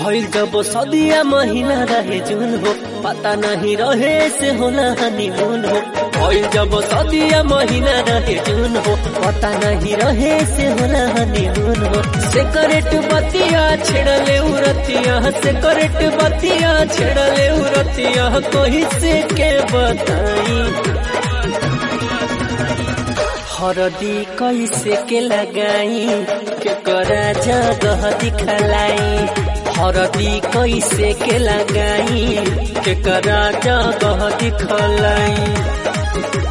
भइल जब सदिया महीना रहे जून हो पता नहीं रहे से होला हनीमून हो भइल जब सदिया महीना रहे जून हो पता नहीं रहे से होला हनीमून हो सेकरेट बतिया छेड़ले उरतिया सेकरेट बतिया छेड़ले उरतिया कोई से के बताई हरदी कैसे के लगाई के करा जगह दिखलाई हरदी कैसे के लगाई के करा जगह दिखलाई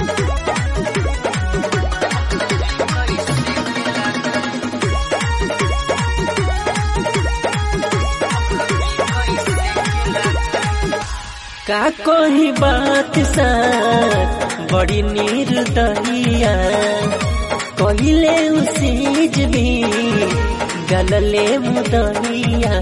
का कोई बात सा बड़ी निर्दयिया कहिले उसीज भी गलले मुदहिया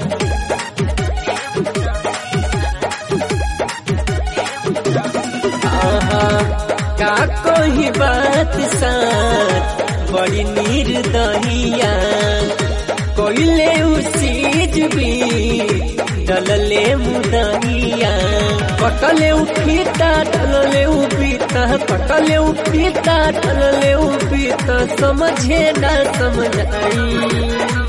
आहा, का कोई बात सा बड़ी निर्दयिया कहिले उसीज भी डलले मुदहिया कटले उपीता ढलले उपीता कटले उपीता ढलले उपीता समझे ना समझाई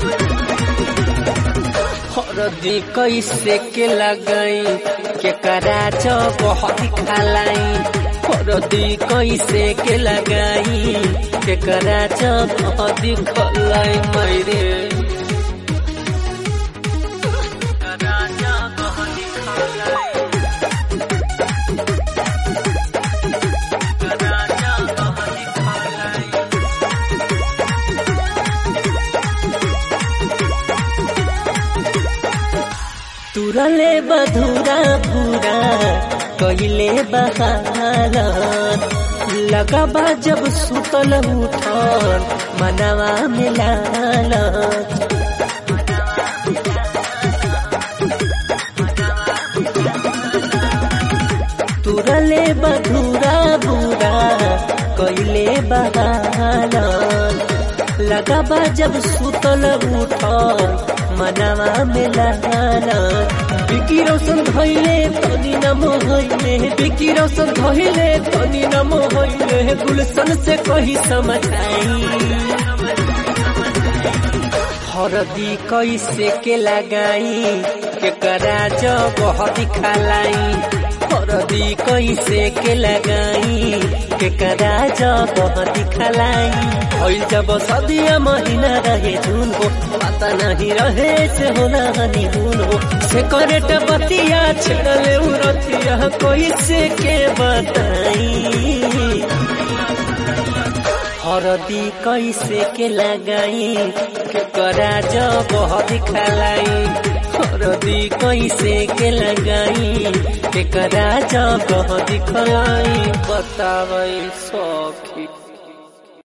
हरदी कैसे के लगाई के करा बहुत खालाई हरदी कैसे के लगाई के करा बहुत खलाई मैरे तुरले बधुरा भूरा कैले बहाल लगबा जब सुतल उठल मनवा मिलाल तुरले बधुरा भूरा कैले बहाल लगबा जब सुतल उठल मनवा में लगाना बिकी रोशन धैले तनी नम होइले बिकी रोशन धैले तनी नम होइले गुलशन से कही समझाई हरदी कैसे के लगाई के करा जगह दिखलाई हरदी कैसे के लगाई के करा जगह दिखलाई भइल जब सदिया महीना रहे जून हो पता नहीं रहे से होला हनीमून हो से करेट बतिया छेड़ले उरतिया कोई से के बताई हरदी कैसे के लगाई के करा जगह दिखलाई हरदी कैसे के लगाई के करा जगह दिखलाई बतावे सखी